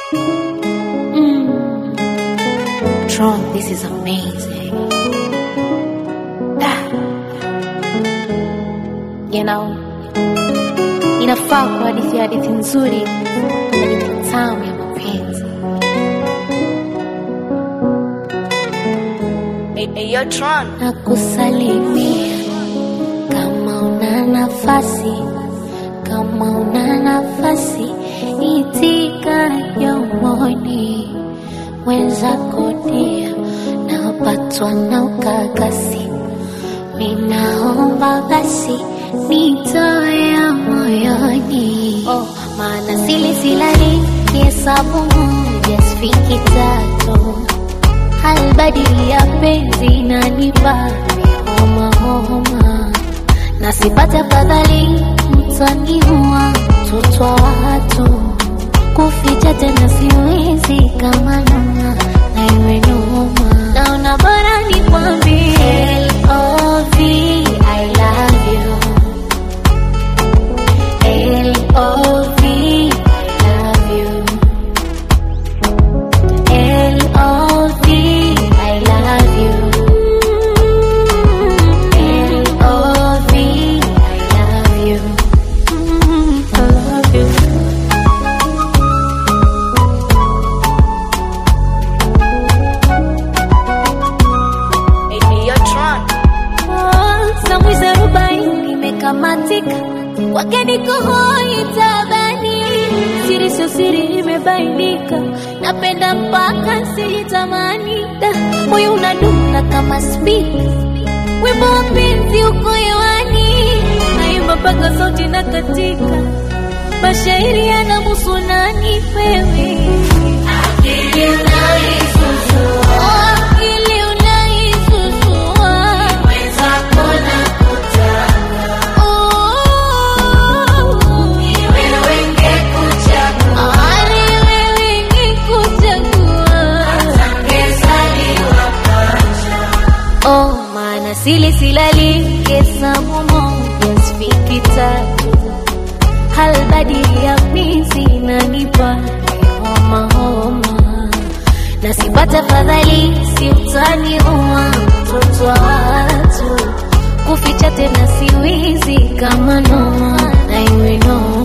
Mm. Tron, this is amazing. Ah. You know, inafaa kwa hadithi ya hadithi nzuri, hadithi tamu ya mapenzi. Hey, hey, yo, Tron. na kusalimia kama una nafasi, kama una nafasi, itika yomoni wenzako dia, napatwa na ukakasi, ninaomba basi nitoe moyoni, oh, maana sili silali kihesabu moja sifiki tatu halbadili ya penzi nanipa homa homa, na sipate afadhali mtaniua mtoto wa watu, kuficha tena siwezi kama noma na iwe noma, naona bora nikwambie L.O.V. I love you L.O.V. I love you L.O.V. I love you. L.O.V. I love you. Mm, I love you. Hey, hey, yo, Tron. Oh, Samwizi arobaini imekamatika, kwake niko hoi tabani, siri sio siri imebainika, napenda mpaka sijitamani, Da, moyo unadunda kama spika, wimbo wa penzi uko hewani, naimba mpaka sauti na katika, mashairi yanamuhusu nani wewe Akili unaisusua, akili unaisusua, mwenzako nakutaka, oh, ni wewe ngekuchagua, ah, ni wewe ngekuchagua, atangezaliwa pacha, oh, maana sili silali hesabu moja sifiki tatu halbadili ya mizi inanipa homa homa, na sipata fadhali si utaniua mtoto wa watu, kuficha tena siwizi kama noma na iwe noma